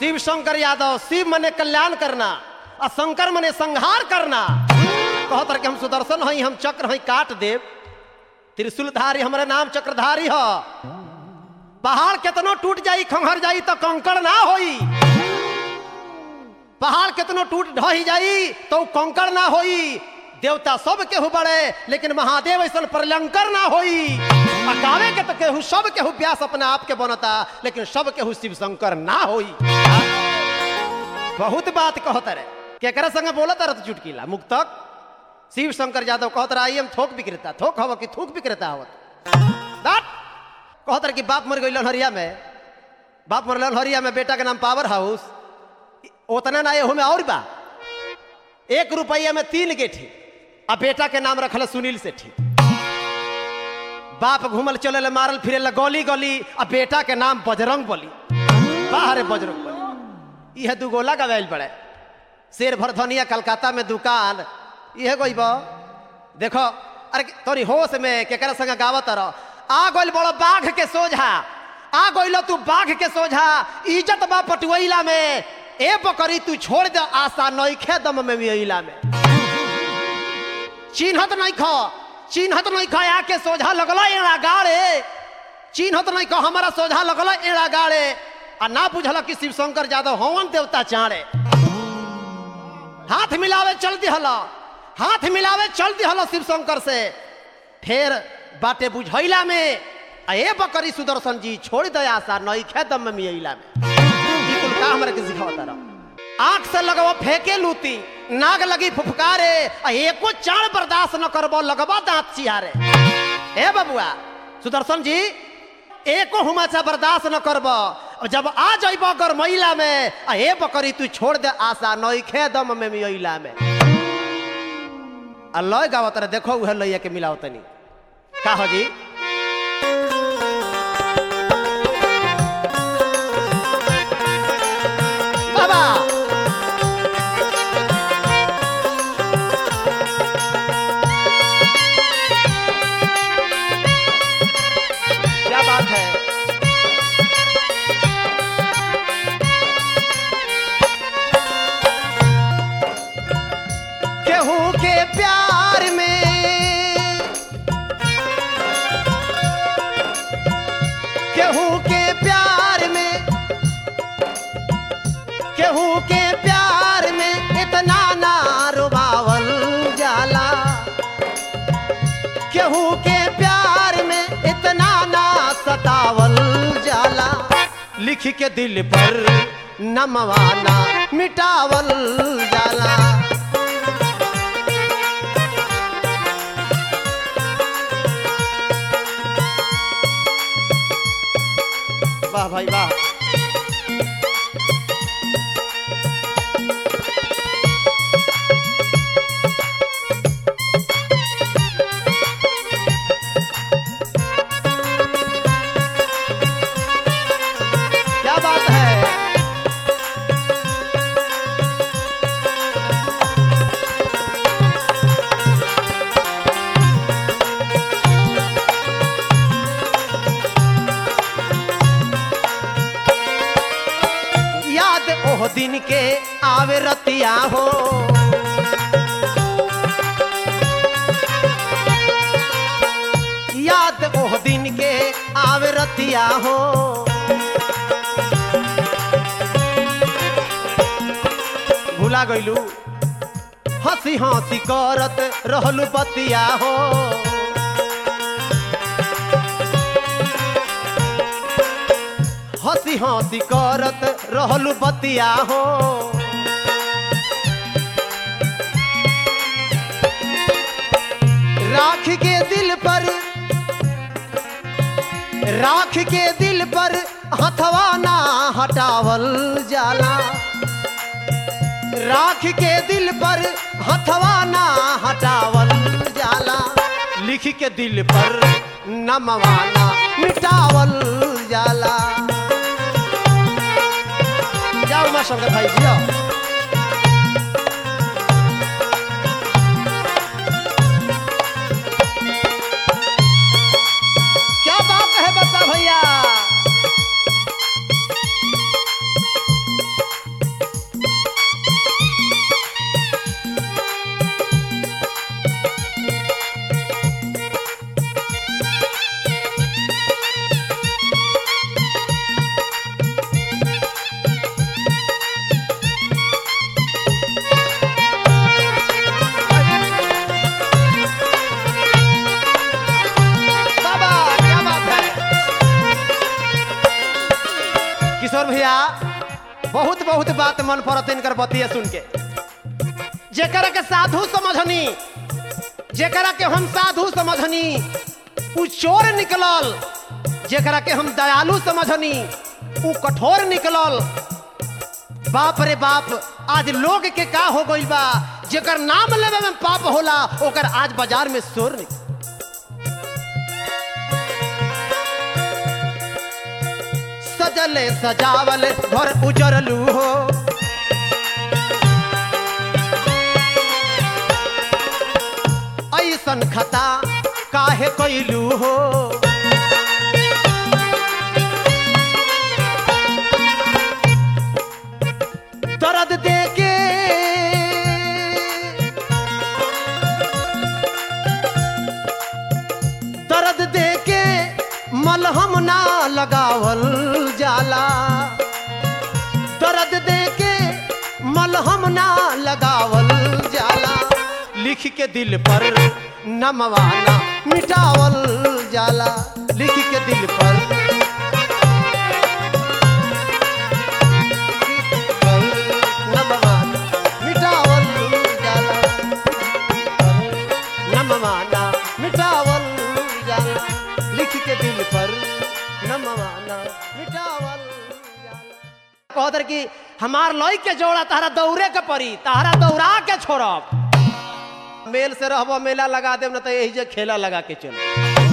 शिव शंकर यादव शिव मने कल्याण करना और शंकर मने संहार करना कहत रहे कि हम सुदर्शन हई हम चक्र हई काट देव त्रिशूलधारी हमारे नाम चक्रधारी ह पहाड़ केतनो टूट जाई खंहर जाई तो कंकड़ ना होई पहाड़ केतनो टूट ढही जाई तो उ कंकड़ ना होई देवता सब केहू बड़े लेकिन महादेव ऐसा प्रलंकर ना होई आ गावे के तो केहू सब केहू व्यास अपने आप के बनता लेकिन सब केहू शिव शंकर ना होई बहुत बात कहत रहे केकरा संगे बोलत रहे तो चुटकीला मुक्तक शिव शंकर यादव कहत रहा आई हम थोक विक्रेता थोक हव कि थूक विक्रेता हवत दैट कहत रहे कि बाप मर गई हरिया में बाप मरल हरिया में बेटा के नाम पावर हाउस उतना ना एहू में और बा एक रुपया में तीन गेठी आ बेटा के नाम रखल सुनील सेठी बाप घूमल चले मारल फिरे गली गली आ बेटा के नाम बजरंग बली बाहर बजरंग बली यह दू गोला गवाइल पड़े शेर भर धनिया कलकत्ता में दुकान यह गई बा देखो अरे तोरी होश में केकरा संग गावत रह आ गइल बड़ो बाघ के सोझा आ गइल तू बाघ के सोझा इज्जत बा पटुइला में ए बकरी तू छोड़ दे आशा नइखे दम में मिला में चिन्हत नहीं खो चिन्हत नहीं खो आके सोझा लगल एड़ा गाड़े चिन्हत नहीं खो हमारा सोझा लगल एड़ा गाड़े आ ना बुझल कि शिव शंकर यादव हवन देवता चाड़े हाथ मिलावे चल दिहल हाथ मिलावे चल दिहल शिव शंकर से फिर बाटे बुझैला में आ ए बकरी सुदर्शन जी छोड़ दे आशा नई खेदम में मिला में ई कुल का हमरा के सिखावता रह आंख से लगवा फेंके लूती नाग लगी फुफकारे आ एको चाण बर्दाश्त न करबो लगबा दांत चिहारे ए बबुआ सुदर्शन जी एको हुमाचा बर्दाश्त न करबो और जब आ जाइबो अगर महिला में आ ए बकरी तू छोड़ दे आशा नई खेदम में मिला में आ लय गावत रहे देखो उहे लइया के मिलाओ तनी का हो जी बाबा क्या बात है केहू के प्यार में केहू के प्यार में केहू के प्यार में इतना ना रुबावल जाला केहू के प्यार में इतना ना सतावल जाला लिख के दिल पर नमवाना मिटावल जाला वाह भाई वाह क्या बात है याद ओह दिन के आवे रतिया हो याद ओह दिन के आवे रतिया हो भुला गइलू हंसी हंसी करत रहलू बतिया हो हंसी हंसी करत रहलू बतिया हो राख के दिल पर राख के दिल पर हथवा ना हटावल जाला राख के दिल पर हथवा ना हटावल जाला लिख के दिल पर नमवाना मिटावल जाला जाओ माँ शंकर भाई जियो क्या बात है बता भैया किशोर भैया बहुत बहुत बात मन पड़त इनकर बतिया सुन के जेकरा के साधु समझनी जेकरा के हम साधु समझनी उ चोर निकलल जेकरा के हम दयालु समझनी उ कठोर निकलल बाप रे बाप आज लोग के का हो गइल बा जेकर नाम लेवे में पाप होला ओकर आज बाजार में शोर निकल सजले सजावल घर उजरलू हो ऐसन खता काहे कैलू हो दर्द दे के दर्द दे के मलहम ना लगावल जाला दर्द दे के मलहम ना लगावल जाला लिख के दिल पर नमवाना मिटावल जाला लिख के दिल पर नमवाना मिटावल जाला नमवाना मिटावल जाला लिख के दिल पर नमवाना मिटावल जाला कहतर कि हमार लई के जोड़ा तारा दौड़े के पड़ी तारा दौड़ा के छोड़ब मेल से रहबो मेला लगा देब न तो यही जे खेला लगा के चल